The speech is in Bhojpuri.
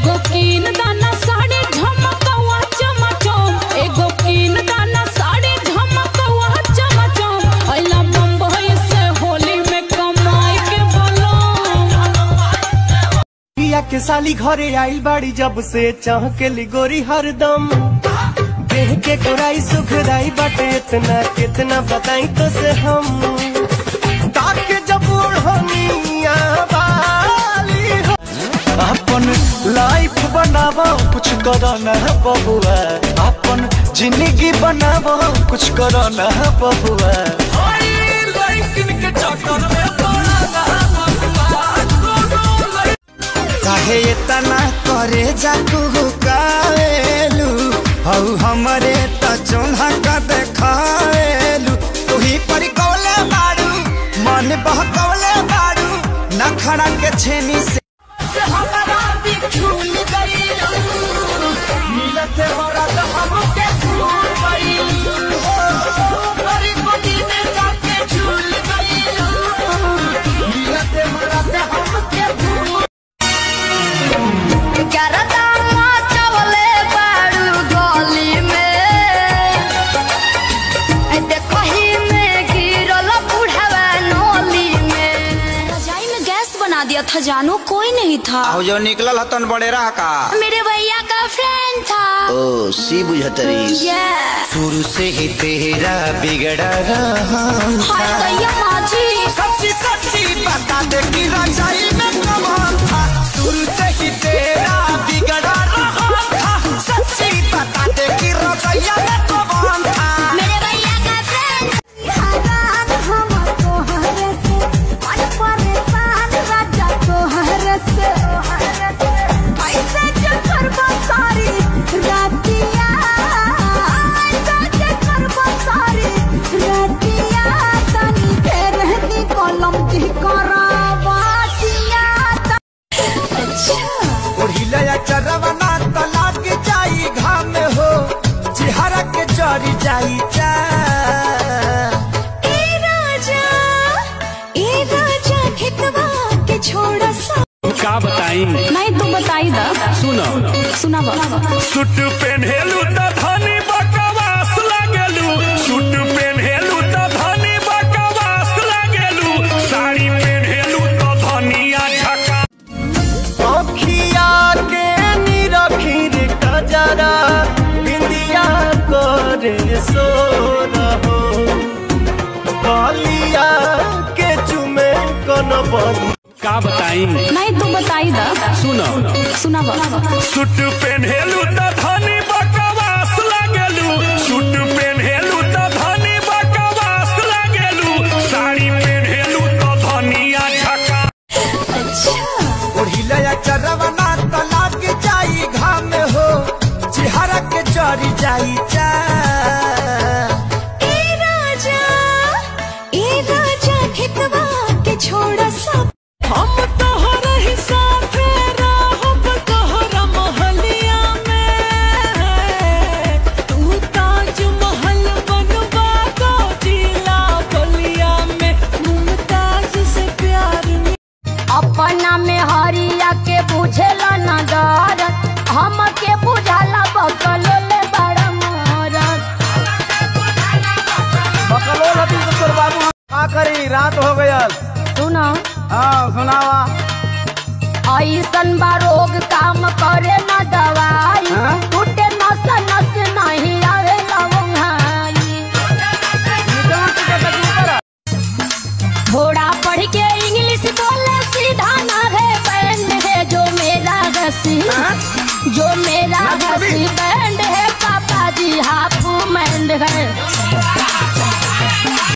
एगो कीन दाना साड़ी झमकवा चमचम एगो कीन दाना साड़ी झमकवा चमचम अइला बम्बई से होली में कमाई के बोलो पिया के साली घरे आई बाड़ी जब से चाह के ली गोरी हरदम देह के गोराई सुखदाई बाटे इतना कितना बताई तो से हम ताके जब ओढ़निया वाली हो अपन लाइफ बनावो कुछ करो ना बबुआ अपन जिंदगी बनावो कुछ करो ना बबुआ काहे इतना करे जाकू कावेलू हऊ हमरे त चोन्हा का देखावेलू तुही पर कौले बाड़ू मन बहकौले बाड़ू नखरा के छेनी से गरदामा चवले बाड़ू गली में ए देखही में गिरल बुढ़वा नोली में रजाई में गैस बना दिया था जानू कोई नहीं था जो निकलल हतन बड़ेरा का मेरे भैया का फ्रेंड था ओ सी बुझतरी ये शुरू से ही तेरा बिगड़ा रहा हाय दैया माजी सच्ची सच्ची बता दे कि रजाई में कमाल था शुरू से ही तेरा बिगड़ा रहा था सच्ची बता दे कि रजाइया में कमाल था मेरे भैया का फ्रेंड ओढ़िलया चरवना त लाग जाई घाम हो चेहरा के जरी जाई चा छोड़ा सा का बताई नहीं तू बताई दा सुनो सुना सूट पेन्हेलू त धनी बकवास लागेलू सूट पेन्हेलू त धनी बकवास लागेलू साड़ी पेन्हेलू त धनिया झका अखिया के निरखीर कजरा बिंदिया करे सो रहो बलिया के चुमे कन बंद का बताई नहीं तू बताई दा सुनो सुना सूट पेन्हेलू त धनी बकवास लागेलू सूट पेन्हेलू त धनी बकवास लागेलू साड़ी पेन्हेलू त धनिया झका ओढ़िलया चरवना त लाग जाई घाम हो चेहरा के जरी जाई चा छोड़ा सा हम तोहर ही साथे रहब तोहरा महलिया में तू ताज महल बनवा दो जिला बलिया में मुमताज से प्यार में अपना में हरिया के बुझेला न डरत हम के बुझाला बकल ले बड़ा मोरत बकलो लती तो तोर बाबू का करी रात हो गयल सुनो हाँ सुनावा ऐसन बा रोग काम करे न दवाई हाँ? टूटे नस नस नहीं आवे लवंगाई थोड़ा पढ़ के इंग्लिश बोले सीधा ना है बैंड है जो मेरा घसी जो मेरा घसी बैंड है पापा जी हाफ मैंड है